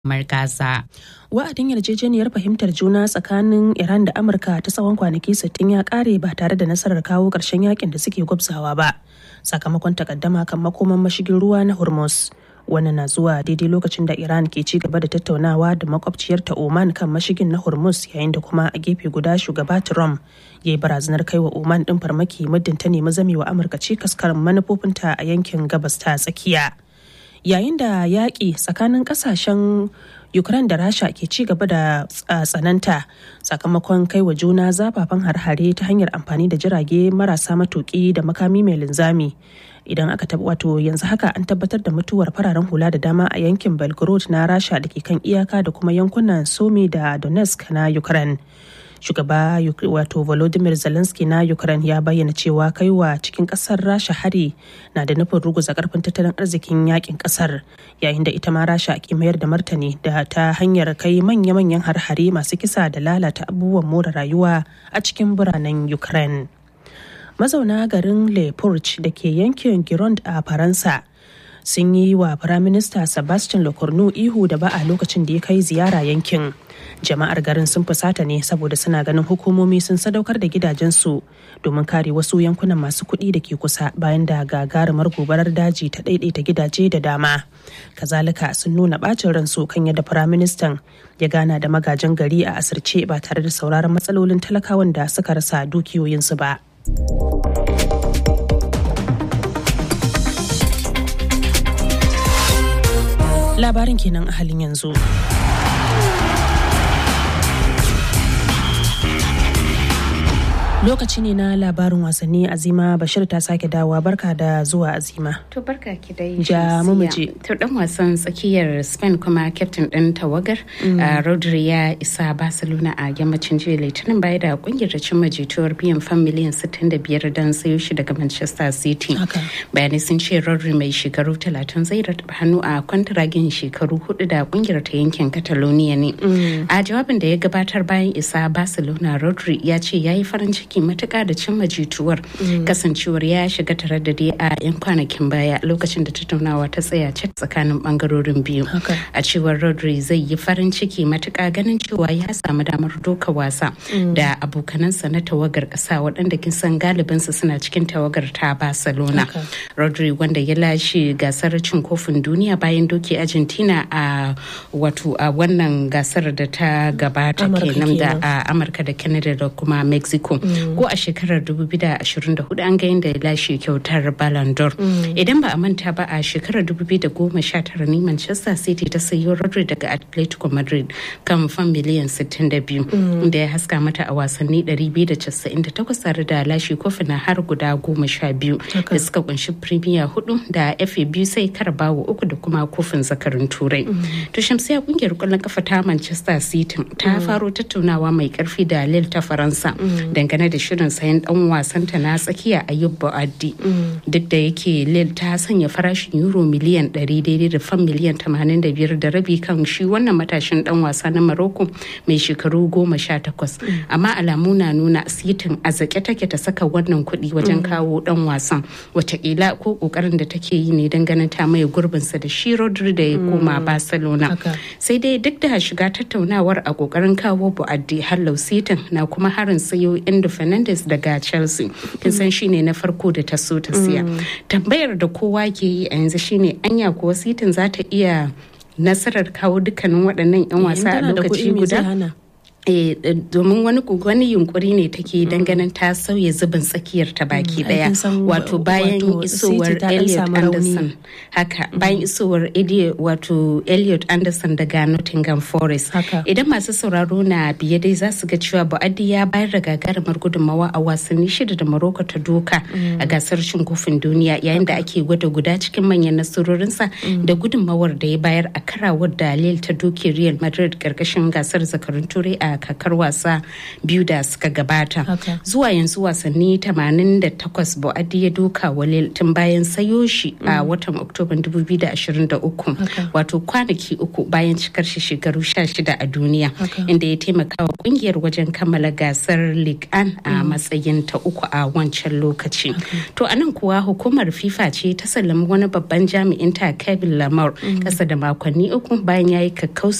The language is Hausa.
Gaza. Wa'adin yarjejeniyar fahimtar juna tsakanin Iran da Amurka ta tsawon kwanaki 60 ya kare ba tare da nasarar kawo ƙarshen yakin da suke gwabzawa ba. Sakamakon takaddama kan makoman mashigin ruwa na Hormuz. Wannan na zuwa daidai lokacin da Iran ke ci gaba da tattaunawa da makwabciyarta Oman kan mashigin na Hormuz yayin da kuma a gefe guda shugaba Trump ya yi barazanar kai wa Oman ɗin farmaki muddin ta nemi zamewa Amurka cikas karin manufofinta a yankin gabas ta tsakiya. Yayin da yaƙi tsakanin ƙasashen Ukraine da Rasha ke ci gaba da tsananta sakamakon kai wa juna zafafan harhare ta hanyar amfani da jirage marasa matuƙi da makami mai linzami. Idan aka taɓa wato yanzu haka an tabbatar da mutuwar fararen hula da dama a yankin Belgorod na Rasha da ke kan iyaka da kuma yankunan Somi da Donetsk na Ukraine. shugaba wato volodymyr zelensky na ukraine ya bayyana cewa kaiwa cikin kasar rasha hari na da nufin ruguza karfin tattalin arzikin yakin kasar yayin da ita ma rasha ke mayar da martani da ta hanyar kai manya-manyan har-hare masu kisa da lalata abubuwan more rayuwa a cikin biranen ukraine mazauna garin le da ke yankin gironde a faransa sun yi wa firaminista sebastian lecornu ihu da ba a lokacin da ya kai ziyara yankin jama'ar garin sun fusata ne saboda suna ganin hukumomi sun sadaukar da gidajensu domin kare wasu yankunan masu kuɗi da ke kusa bayan da gagarumar gobarar daji ta ɗaiɗaita gidaje da dama kazalika sun nuna ɓacin ransu kan yadda firaministan ya gana da magajin gari a asirce ba tare da sauraron matsalolin talakawan da suka rasa dukiyoyinsu ba. labarin kenan a halin yanzu. lokaci ne na labarin wasanni azima bashir ta sake dawowa barka da zuwa azima to barka ki dai ja mumuje to dan wasan tsakiyar spain kuma captain din tawagar rodri ya isa barcelona a yammacin jiya litinin baya da kungiyar da cimma jituwar biyan fan miliyan 65 don sayo shi daga manchester city bayanai sun ce rodri mai shekaru 30 zai rataba hannu a kwantiragin shekaru hudu da kungiyar ta yankin catalonia ne a jawabin da ya gabatar bayan isa barcelona rodri ya ce ya yi farin ciki ciki matuka da cimma jituwar kasancewar ya shiga tare da dai a 'yan kwanakin baya lokacin da tattaunawa ta tsaya cik tsakanin bangarorin biyu a cewar rodri zai yi farin ciki matuka ganin cewa ya samu damar doka wasa da abokanansa na tawagar kasa waɗanda kin san galibinsu suna cikin tawagar ta barcelona rodri wanda ya lashe gasar cin kofin duniya bayan doki argentina a wato a wannan gasar da ta gabata kenan da a amurka da canada da kuma mexico ko a shekarar 2024 an ga yadda ya lashe kyautar Ballon d'Or. Idan ba a manta ba a shekarar 2019 ne Manchester City ta sayo Rodri daga Atletico Madrid kan fan miliyan 62 da ya haska mata a wasanni 298 tare da lashe kofina har guda goma sha biyu da suka kunshi Premier hudu da FA biyu sai Carabao uku da kuma kofin zakarin Turai. To Shamsiya kungiyar kwallon kafa ta Manchester City ta faro tattaunawa mai karfi da Lille ta Faransa dangane da shirin sayan dan wasanta na tsakiya Ayub Ba'addi duk da yake Lille ta sanya farashin euro miliyan 100 daidai da fan miliyan 85 da rabi kan shi wannan matashin dan wasa na Morocco mai shekaru 18 amma alamu na nuna sitin a zake take ta saka wannan kuɗi wajen kawo dan wasan watakila ko kokarin da take yi ne don ganin ta mai gurbinsa da shi Rodri da ya koma Barcelona sai dai duk da shiga tattaunawar a kokarin kawo Ba'addi hallau sitin na kuma harin sayo Endo Fernandez daga Chelsea. Kin san shine na farko da ta so ta siya. Tambayar da kowa ke yi a yanzu shine anya kuwa sitin za ta iya nasarar kawo dukkanin waɗannan 'yan wasa a lokaci guda? E, domin wani wani yunkuri ne take ganin ta sauya zubin tsakiyar ta baki daya wato bayan isowar Elliot Anderson haka bayan isowar wato Elliot Anderson daga Nottingham Forest idan masu sauraro na biye dai za su ga cewa Bu'addi ya bayar da gagarumar gudunmawa a wasanni shida da Morocco ta doka a gasar cin kofin duniya yayin da ake gwada guda cikin manyan nasarorinsa da gudunmawar da ya bayar a karawar da Lille ta doke Real Madrid karkashin gasar zakarun turai a a kakar wasa biyu da suka gabata zuwa yanzu wasanni 88 Boadi ya doka walil tun bayan sayo shi a watan Oktoban 2023 wato kwanaki uku bayan cikar shi shekaru 16 a duniya inda ya taimaka wa kungiyar wajen kammala gasar Ligue 1 a matsayin ta uku a wancan lokaci. To anan kuwa hukumar FIFA ce ta sallami wani babban jami'in ta Kevin Lamar kasa da makonni uku bayan ya yi